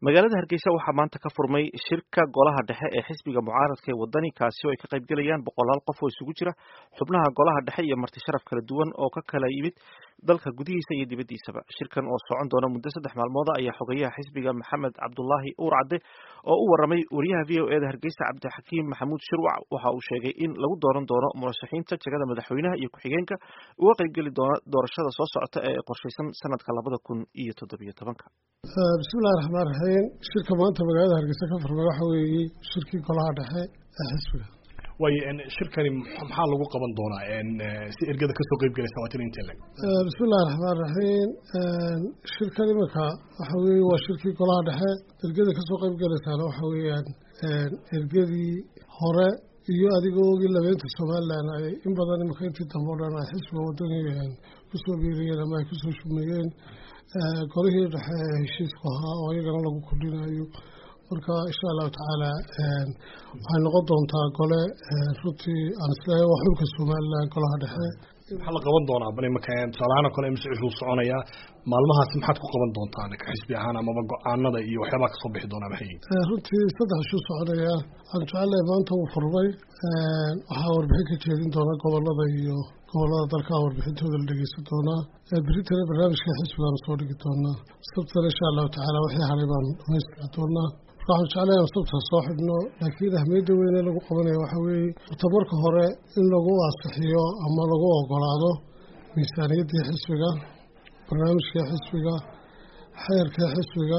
magaalada hargeysa waxaa maanta ka furmay shirka golaha dhexe ee xisbiga mucaaradka ee wadani kaasi oo ay ka qayb gelayaan boqolaal qof oo isugu jira xubnaha golaha dhexe iyo marti sharaf kala duwan oo ka kala yimid dalka gudihiisa iyo dibaddiisaba shirkan oo socon doona muddo saddex maalmooda ayaa xogeyaha xisbiga maxamed cabdulaahi uur cadde oo u waramay wariyaha v o eda hargeysa cabdixakiim maxamuud shirwac waxa uu sheegay in lagu dooran doono murashaxiinta jegada madaxweynaha iyo ku-xigeenka uga qayb geli doona doorashada soo socota ee qorshaysan sanadka labada kun iyo toddobiyo tobanka bismillahi raxmaan raxiim shirka maanta magaalada hargeysa ka furmay waxa weeye shirkii golaha dhexe ee xisbiga waayo shirkani maxaa lagu qaban doonaa si ergada kasoo qeyb galaysa waa tin intee leg bismillahi raxmaan raxiim shirkan iminka waxa weeye waa shirkii golaha dhexe ergada kasoo qeyb galaysaana waxa weeyaan ergadii hore iyo adigoo ogii labeynta somalilan ay in badan iminka intii dambe o dhan ay xisbiga wadani kusoo biiriyeen ama ay kusoo shumeeyeen golihii dhexe ee heshiisku ahaa oo iyagana lagu kordhinayo marka insha allahu tacaala waxay noqon doontaa gole runtii aan isleeyahay waa xulka somalilan golaha dhexe maxaa la qaban doonaa bal imika tusaalahaan oo kale imse wuxuu soconayaa maalmahaas maxaad ku qaban doontaan ka xisbi ahaan amaba go-aanada iyo waxyaabaa kasoo bixi doonaa maxay runtii saddex ishuu soconaya waxaan jecelahay maanta uu furmay waxaa warbixin ka jeedin doona gobolada iyo gobolada dalka warbixintooda la dhegeysan doonaa beritana barnaamijka xisbigaanu soo dhigi doonaa sabtana insha allahu tacaala wixii haray baanu dhamaystiri doonaa waxaan jeclahay sabta soo xidhno laakiin ahmiyadda weyne lagu qabanaya waxa weeye horta marka hore in lagu ansixiyo ama lagu ogolaado miisaaniyaddii xisbiga barnaamijkii xisbiga xeerkii xisbiga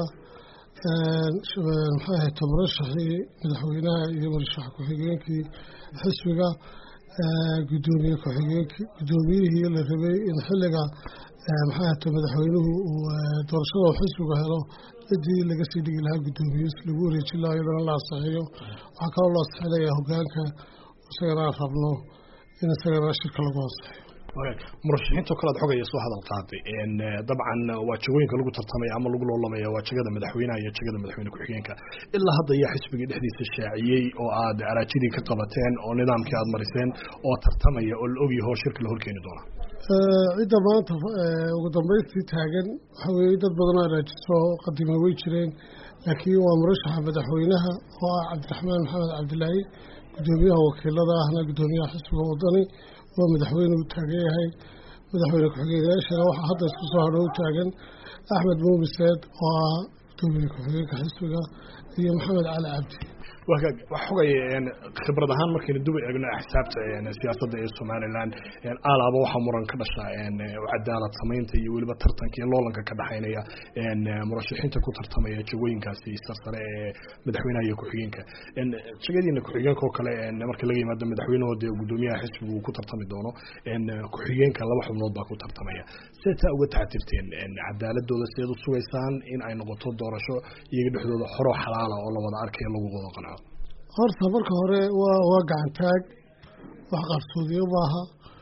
maxay ahayd murashaxii madaxweynaha iyo murashax ku-xigeenkii xisbiga gudoomiye ku-xigeenkii guddoomiyihii la rabay in xilliga maxay ahata madaxweynuhu uu doorashada uu xisbigu helo ciddii laga sii dhigi lahaa guddoomiyeis lagu wareejin lahaa iyadana la ansixiyo waxaa kaloo la ansixinayaa hogaanka isagana aan rabno in isagana shirka lagu ansixiyo murashaxiintao kale ad xogaya soo hadal qaaday dabcan waa jagooyinka lagu tartamaya ama lagu loolamaya waa jegada madaxweynaha iyo jegada madaxweyne ku-xigeenka ilaa hadda ayaa xisbigii dhexdiisa shaaciyey oo aad araajidii ka qabateen oo nidaamkii aad mariseen oo tartamaya oo la ogyaho shirka la horkeeni doona cidda maanta ugu dambeystii taagan waxa weeye dad badan oo araajiso qadima way jireen laakiin waa murashaxa madaxweynaha oo ah cabdiraxmaan maxamed cabdilaahi guddoomiyaha wakiilada ahna guddoomiyaha xisbiga wadani waa madaxweyne u taagan yahay madaxweyne ku-xigeenyaashana waxaa hadda isku soo hadho u taagan axmed muumiseed oo ah guddoomiye ku-xigeenka xisbiga iyo maxamed cali cabdi wax xogaya khibrad ahaan markaynu duba eegno axsaabta siyaasadda ee somalilan alaaba waxaa muran ka dhasha cadaalad samaynta iyo weliba tartanka iyo loolanka ka dhexaynaya murashaxiinta ku tartamaya jagooyinkaasi sarsare ee madaxweynaha iyo ku-xigeenka jagadiina ku-xigeenka oo kale marka laga yimaado madaxweynahooda guddoomiyaha xisbigu uu ku tartami doono ku-xigeenka laba xubnood baa ku tartamaya see taa uga taxatirteen cadaaladooda sideed u sugaysaan in ay noqoto doorasho iyaga dhexdooda xoroo xalaala oo la wada arkayo lagu wada qanco horta marka hore waa waa gacantaag wax qarsoodiyo maaha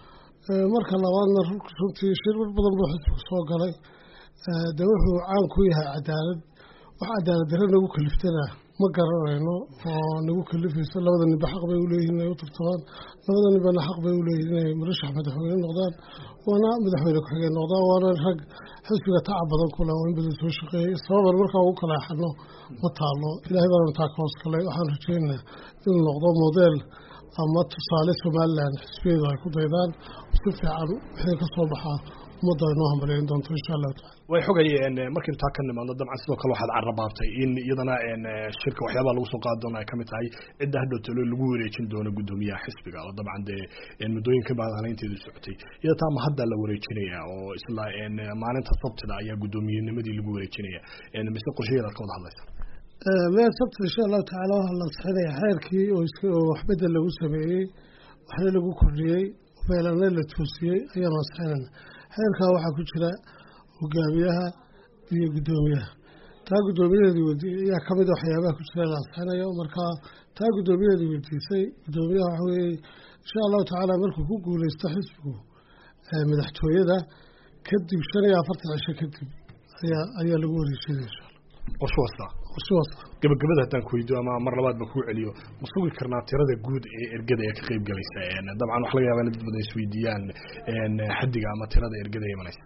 marka labaadna runtii shirbar badan buu xisbigu soo galay de wuxuu caan ku yahay cadaalad wax cadaalad darre nagu kaliftana ma garanayno oo nagu kalifayso labada ninba xaq bay uleeyihin inay u tartamaan labada ninbana xaq bay uleeyihin inay murashax madaxweyne noqdaan waana madaxweyne ku-xigeen noqdaan waana rag xisbiga tacab badan kule oo in badan soo shaqeeyey sababan markaa ugu kala axano ma taalo ilaahay baana taa ka hoos galay waxaan rajeynaa inuu noqdo modeel ama tusaale somalilan xisbiyeedu ay ku daydaan si fiican wixii ka soo baxaa ummadda ay noo hambaleyn doonto insha allahu tacala way xogayeen markaynu taa ka nimaadno dabcan sidoo kale waxaad carrabaabtay in iyadana shirka waxyaabaha lagu soo qaadi doono ay kamid tahay cidda hadhow talo lagu wareejin doono guddoomiyaha xisbiga oo dabcan dee muddooyinka baadhaleynteedu socotay iyada taa ma hadda la wareejinaya oo isla maalinta sabtida ayaa guddoomiyennimadii lagu wareejinaya mise qorshayaeda ad ka wada hadlaysa meel sabta insha allahu tacaala waxaa la ansixinaya xeerkii oo iska oo waxbedel lagu sameeyey waxna lagu kordhiyey meelana la toosiyey ayaanu ansixinayna xeerkaa waxaa ku jira hogaamiyaha iyo guddoomiyaha taa guddoomiyaheedii weydiiyey ayaa kamid a waxyaabaha ku jira la ansixinayo marka taa guddoomiyaheedii weydiisay guddoomiyaha waxa weeye insha allahu tacaala markuu ku guuleysto xisbigu madaxtooyada kadib shan iyo afartan cisho kadib ayaa ayaa lagu wareejinaya insha allah qorsho wasta qorsho wasta gabagabada haddaan ku weydiyo ama mar labaad ba kuu celiyo ma sugi karnaa tirada guud ee ergada ee ka qayb galaysa dabcan waxa laga yabaa in dad badan isweydiiyaan xaddiga ama tirada ergada imanaysa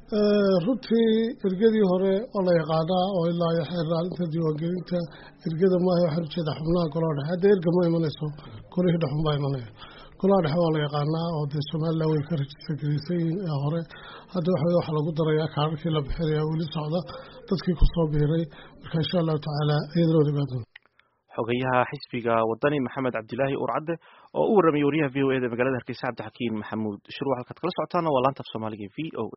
runtii ergadii hore oo la yaqaanaa oo ilaa iyo xeer raalinta diiwaangelinta ergada maaha waxaan ujeedaa xubnaha golaha dhexe hadda erga ma imanayso golihii dhexun baa imanaya golaha dhexe waa la yaqaanaa oo dee somalilan way ka rajista gelisan yihiin ee hore hadda waxa waxaa lagu darayaa kaararkii la bixinaya weli socda dadkii kusoo biiray marka insha allahu tacaala iyadana wada imaan doonta xogayaha xisbiga wadani maxamed cabdilaahi urcadde oo u warramay wariyaha v o e da magaalada hargeysa cabdixakiin maxamuud shurwac halkaad kala socotaana waa laanta af soomaaliga v o